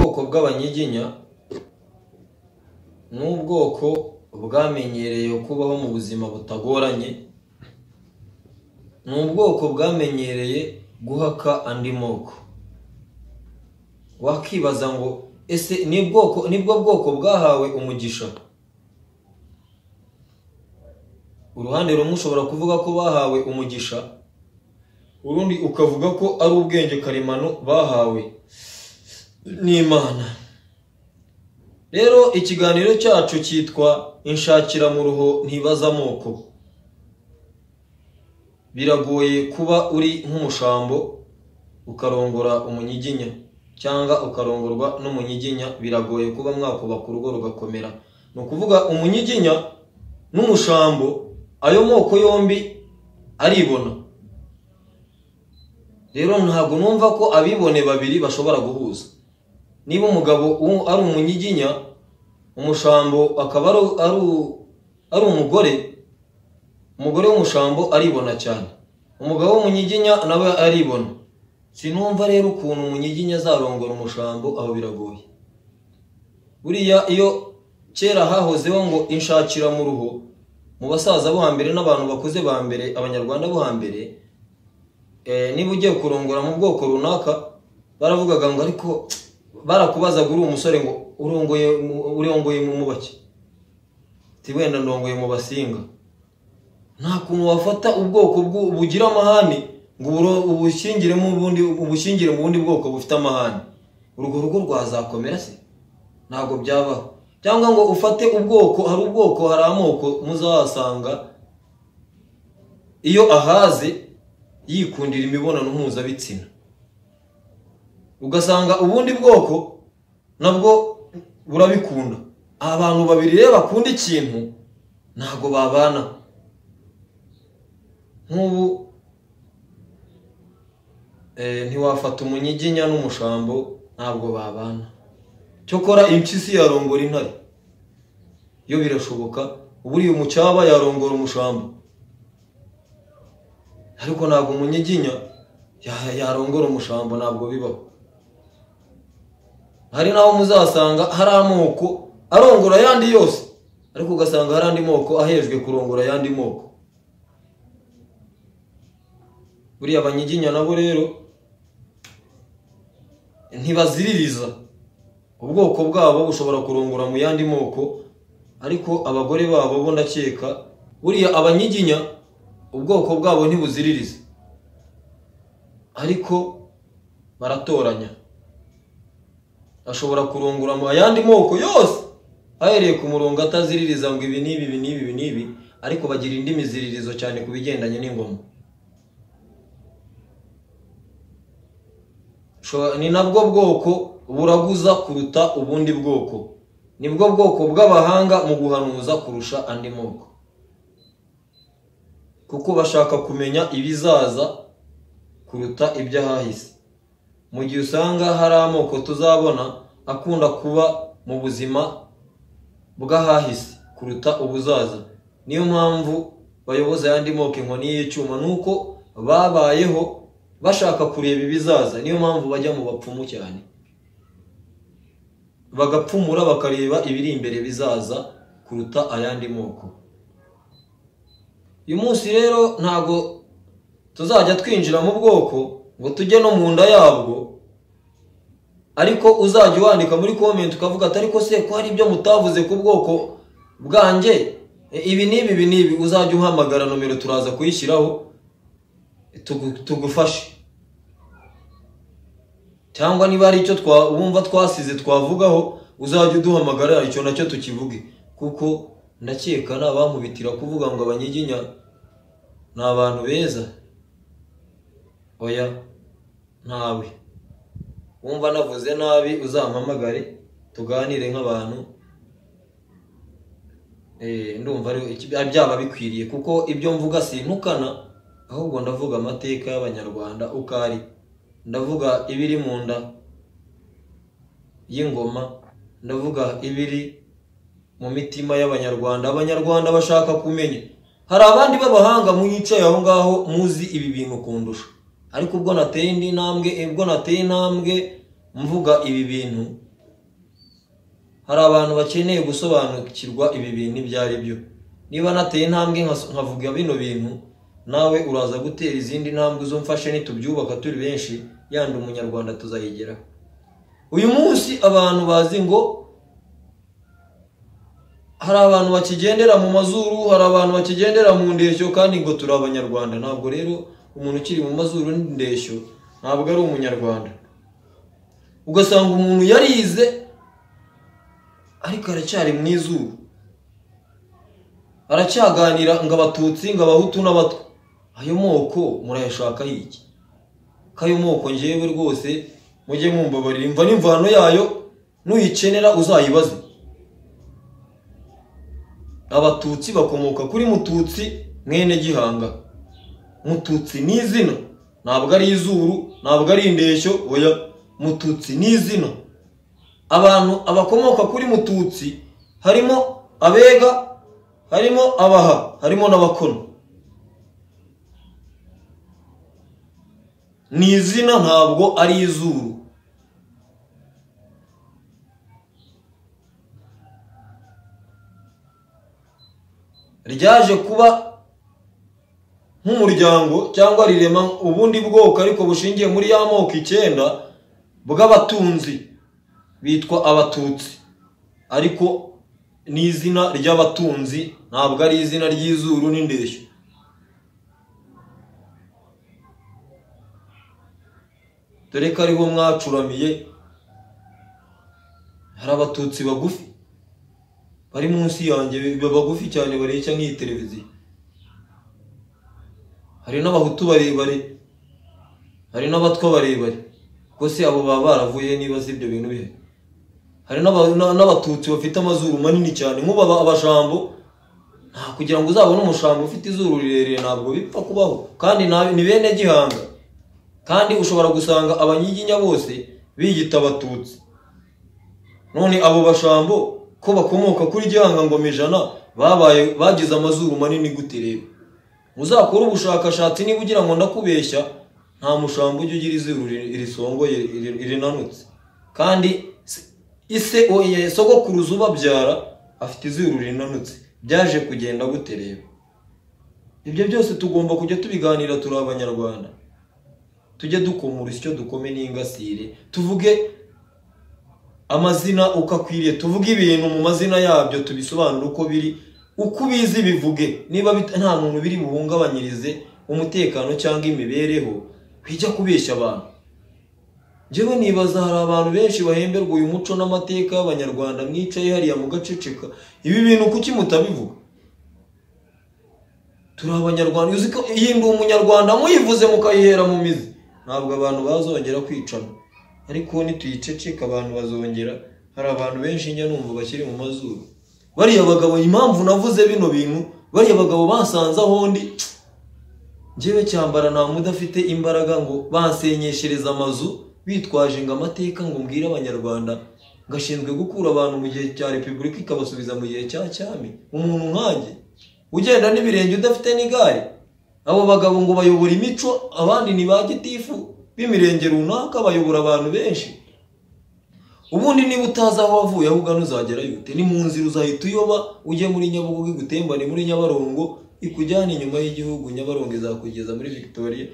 bw'abanyiginya ni ubwoko bwamenyereye kubaho mu buzima butagoranye ni ubwoko bwamenyereye guhaka andi moko wakibaza ngo ese ni bwoko nibwo bwoko bwahawe umugisha uruhande rumwe ushobora kuvuga ko bahawe umugisha urundi ukavuga ko ari ubwenge karemano bahawe n'imana rero ikiganiro cyacu cyitwa inshakira mu ruho ntibaza amoko biragoye kuba uri nk'umushambo ukarongora umunyiginya cyangwa ukarongorwa n'umunyiginya biragoye kuba mwakubaka urugo rugakomera ni ukuvuga umunyiginya n'umushambo ayo moko yombi aribona rero ntabwo numva ko abibone babiri bashobora guhuza niba umugabo ari umunyiginya umushambo akaba ari umugore umugore w'umushambo aribona cyane umugabo w'umunyiginya nawe aribona sinumva rero ukuntu umunyiginya azarongora umushambo aho biragoye buriya iyo kera hahozeho ngo inshakira mu ruhu mu basaza bo hambere n'abantu bakuze ba mbere abanyarwanda bo hambere niba ugiye kurongora mu bwoko runaka baravugaga ngo ariko barakubazaga uri umusore ngo urongoye mu mubaki wenda ndongoye mu basinga nta kuntu wafata ubwoko bugira amahane ngo ubushyingire mu bundi bwoko bufite amahane urwo rugo rwazakomera se ntabwo byabaho cyangwa ngo ufate ubwoko hari ubwoko hari amoko muzahasanga iyo ahaze yikundira imibonano mpuzabitsina ugasanga ubundi bwoko nabwo burabikunda abantu babiri rero bakunda ikintu ntabwo babana nk'ubu ntiwafata umunyiginya n'umushambo ntabwo babana cyokora impyisi yarongora intare yo birashoboka uburiye umucyaba yarongora umushambo ariko ntabwo umunyiginya yarongora umushambo ntabwo bibaho hari n'aho muzasanga hari amoko arongora ayandi yose ariko ugasanga hari andi moko ahejwe kurongora ayandi moko buriya abanyiginya nabo rero ntibaziririza ubwoko bwabo bushobora kurongora mu yandi moko ariko abagore babo bo ndakeka buriya abanyiginya ubwoko bwabo ntibuziririza ariko baratoranya ashobora kurungura mu yandi moko yose ahereye ku murongo ataziririza ngo ibi n'ibi ibi n'ibi ibi n'ibi ariko bagira indi miziririzo cyane ku bigendanye n'ingoma ni nabwo bwoko buraguza kuruta ubundi bwoko nibwo bwoko bw'abahanga mu guhanuza kurusha andi moko kuko bashaka kumenya ibizaza kuruta iby'ahahise mu gihe usanga hari amoko tuzabona akunda kuba mu buzima bw'ahahise kuruta ubuzaza niyo mpamvu bayoboza ayandi moko inkoni y'icyuma ni uko babayeho bashaka kureba ibizaza niyo mpamvu bajya mu bapfumu cyane bagapfumura bakareba ibiri imbere bizaza kuruta ayandi moko uyu munsi rero ntabwo tuzajya twinjira mu bwoko ngo tujye no mu nda yabwo ariko uzajya wandika muri komenti ukavuga ati ariko se ko hari ibyo mutavuze ku bwoko bwanjye ibi n'ibi ibi n'ibi uzajya uhamagara nomero turaza kuyishyiraho tugufashe cyangwa niba hari icyo wumva twasize twavugaho uzajya uduhamagara icyo nacyo tukivuge kuko ndakeka ni abankubitira kuvuga ngo abanyiginya ni abantu beza oya ntawe wumva navuze nabi uzampamagare tuganire nk'abantu ndumva byaba bikwiriye kuko ibyo mvuga sintukana ahubwo ndavuga amateka y'abanyarwanda uko ari ndavuga ibiri mu nda y'ingoma ndavuga ibiri mu mitima y'abanyarwanda abanyarwanda bashaka kumenya hari abandi b'abahanga mwicaye aho ngaho muzi ibi bintu kundusha ariko ubwo nateye indi ntambwe ubwo nateye intambwe mvuga ibi bintu hari abantu bakeneye gusobanukirwa ibi bintu ibyo ari byo niba nateye intambwe nka- nkavuga bino bintu nawe uraza gutera izindi ntambwe zo mfashe nitubyubaka turi benshi yandi umunyarwanda tuzayigeraho uyu munsi abantu bazi ngo hari abantu bakigendera mu mazuru hari abantu bakigendera mu ndeshyo kandi ngo turi abanyarwanda ntabwo rero umuntu ukiri mu mazuru n'indeshyo ntabwo ari umunyarwanda ugasanga umuntu yarize ariko aracyari mu izuru aracyaganira ngo abatutsi ngo abahutu n'abatwa ayo moko murayashakaho iki ko ayo moko ngewe rwose mujye mumbabarira imva n'imvano yayo nuyikenera uzayibaze abatutsi bakomoka kuri mututsi mwene gihanga mututsi ni izina ntabwo ari izuru ntabwo ari indeshyo oya mututsi ni izina abantu abakomoka kuri mututsi harimo abega harimo abaha harimo n'abakono ni izina ntabwo ari izuru ryaje kuba nk'umuryango cyangwa rirema ubundi bwoko ariko bushingiye muri ya moko icyenda bw'abatunzi bitwa abatutsi ariko ni izina ry'abatunzi ntabwo ari izina ry'izuru n'indeshyo dore ko ariho mwacuramiye hari abatutsi bagufi bari munsi yanjye biba bagufi cyane bareshya nk'iyi televiziyo hari n'abahutu barebare hari n'abatwa barebare ubwo se abo baba baravuye niba si ibyo bintu bihe hari n'aba- na- n'abatutsi bafite amazuru manini cyane nk'ubu aba- abashambo nta kugira ngo uzabone umushambo ufite izuru rirerire ntabwo bipfa kubaho kandi nta- ni bene gihanga kandi ushobora gusanga abanyiginya bose biyita abatutsi none abo bashambo ko bakomoka kuri gihanga ngoma ijana babaye bagize amazuru manini gute rero uzakore ubushakashatsi niba ugira ngo ndakubeshya nta mushambo ujya ugira izuru ri- risongoye ri- rinanutse kandi se- ise oye sogokuruza ubabyara afite izuru rinanutse byaje kugenda gute rero ibyo byose tugomba kujya tubiganira turi abanyarwanda tujye dukomura icyo dukome n'ingasire tuvuge amazina uko akwiriye tuvuge ibintu mu mazina yabyo tubisobanure uko biri uko ubizi bivuge niba bit- nta muntu biri buhungabanyirize umutekano cyangwa imibereho bijya kubeshya abantu njyewe nibaza hari abantu benshi bahemberwa uyu muco n'amateka y'abanyarwanda mwicaye hariya mugaceceka ibi bintu kuki mutabivuga turi abanyarwanda uzi ko iyi ndi umunyarwanda muyivuze mukayihera mu mizi ntabwo abantu bazongera kwicana ariko nituyiceceka abantu bazongera hari abantu benshi njya numva bakiri mu mazuru bariya bagabo impamvu navuze bino bintu bariya bagabo basanze aho ndi njyewe cyambara nta mudafite imbaraga ngo bansenyeshereza amazu bitwaje ngo amateka ngo mbwire abanyarwanda ngashinzwe gukura abantu mu gihe cya repubulika ikabasubiza mu gihe cya cyami umuntu nkanjye ugenda n'ibirenge udafite n'igare abo bagabo ngo bayobora imico abandi ni ba gitifu b'imirenge runaka bayobora abantu benshi ubundi niba utazi aho wavuye aho ugana uzagerayo ute ni mu nzira uzahita uyoba ujye muri nyabugogo igutembane muri nyabarongo ikujyana inyuma y'igihugu nyabarongo izakugeza muri victoria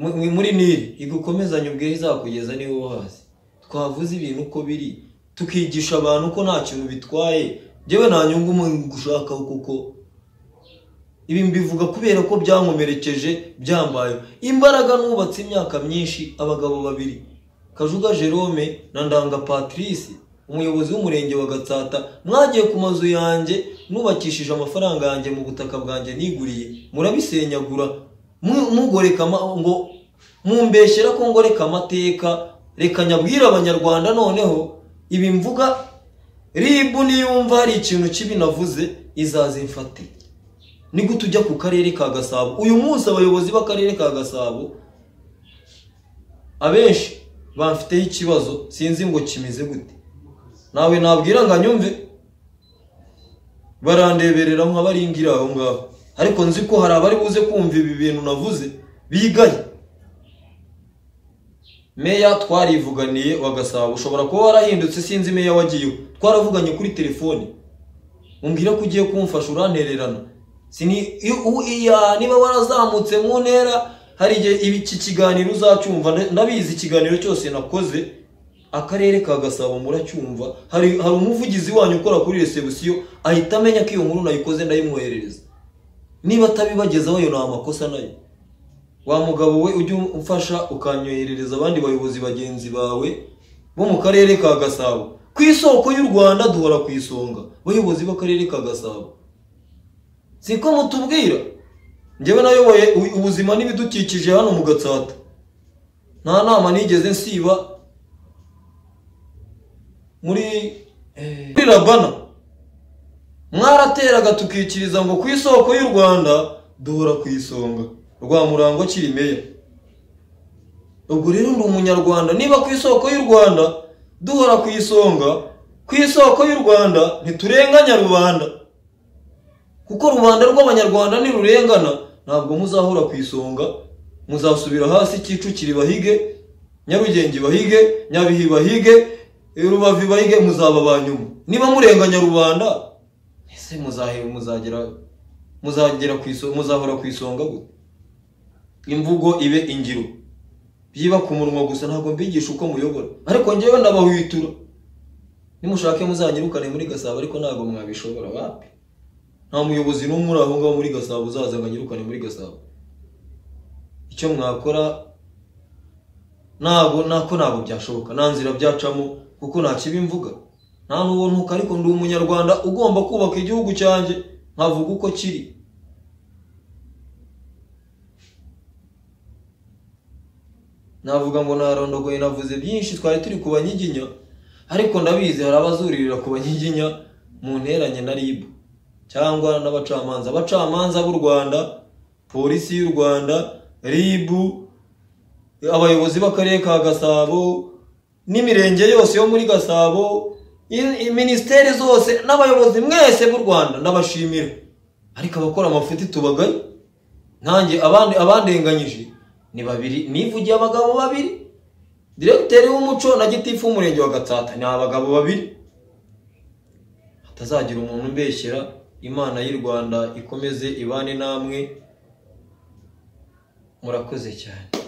mu- muri nili igukomezanye ubweho izakugeza niba uhazi twavuze ibintu uko biri tukigisha abantu ko nta kintu bitwaye njyewe nta nyungu mu gushakaho kuko ibi mbivuga kubera ko byankomerekeje byambaye imbaraga nubatse imyaka myinshi abagabo babiri kajuga jerome na ndanga patrice umuyobozi w'umurenge wa gatsata mwagiye ku mazu yanjye nubakishije amafaranga yanjye mu butaka bwanjye niguriye murabisenyagura mu- mugoreka ama- ngo mumbeshyera ko ngoreka amateka reka nyabwire abanyarwanda noneho ibi mvuga ribu niyumva hari ikintu kibi navuze izaze mfate ni gute ujya ku karere ka gasabo uyu munsi abayobozi b'akarere ka gasabo abenshi bamfiteho ikibazo sinzi ngo kimeze gute nawe nabwira ngo anyumve barandeberera nkabaringira aho ngaho ariko nzi ko hari abari buze kumva ibi bintu navuze bigaye meya twarivuganiye wa gasabo ushobora kuba warahindutse sinzi meya wagiyeho twaravuganye kuri telefoni umbwira ko ugiye kumfasha urantererana Sini- iyo- u- iya- niba warazamutse mu ntera hari igihe ibi- iki kiganiro uzacyumva na- ndabizi ikiganiro cyose nakoze akarere ka gasabo muracyumva hari hari umuvugizi wanyu ukora kuri resebusiyo ahita amenya ko iyo nkuru nayikoze ndayimwoherereza niba atabibagezaho ayo ni amakosa nayo wa mugabo we ujye umfasha ukanyoherereza abandi bayobozi bagenzi bawe bo mu karere ka gasabo ku isoko y'u rwanda duhora ku isonga bayobozi b'akarere ka gasabo siko mutubwira njyewe nayoboye u- ubuzima n'ibidukikije hano mu gatsata nta nama nigeze nsiba muri eh, muri rabana mwarateraga tukikiriza ngo ku isoko y'u rwanda duhora ku isonga rwa murango akiri meya ubwo rero ndi umunyarwanda niba ku isoko y'u rwanda duhora ku isonga ku isoko y'u rwanda ntiturenganya rubanda kuko rubanda rw'abanyarwanda nirurengana ntabwo muzahora ku isonga muzasubira hasi kicukiro ibahige nyarugenge ibahige nyabihi ibahige rubavu ibahige muzaba ba nyuma niba murenganya rubanda ese muzahe muzagera muzagera ku isonga muzahora ku isonga gute imvugo ibe ingiro byiba ku munwa gusa ntabwo mbigisha uko muyobora ariko njyewe ndabahwitura nimushake muzanyirukane muri gasabo ariko ntabwo mwabishobora bapi nta muyobozi n'umwe uri aho ngaho muri gasabo uzaza ngo anyirukane muri gasabo icyo mwakora ntabwo nako ntabwo byashoboka nta nzira byacamo kuko nta kibi mvuga nta n'uwo ntuka ariko ndi umunyarwanda ugomba kubaka igihugu cyanjye nkavuga uko kiri navuga ngo narondogoye navuze byinshi twari turi ku banyiginya ariko ndabizi hari abazuririra ku banyiginya mu nteranye na rib cyangwa n'abacamanza abacamanza b'u rwanda polisi y'u rwanda rib abayobozi b'akarere ka gasabo n'imirenge yose yo muri gasabo i- i- minisiteri zose n'abayobozi mwese b'u rwanda ndabashimira ariko abakora amafuti tubagaye nkanjye abandi abandenganyije ni babiri nivugiye abagabo babiri diregiteri w'umuco na gitifu w'umurenge wa gatsata ni abagabo babiri hatazagira umuntu umbeshyera imana y'u rwanda ikomeze ibane namwe murakoze cyane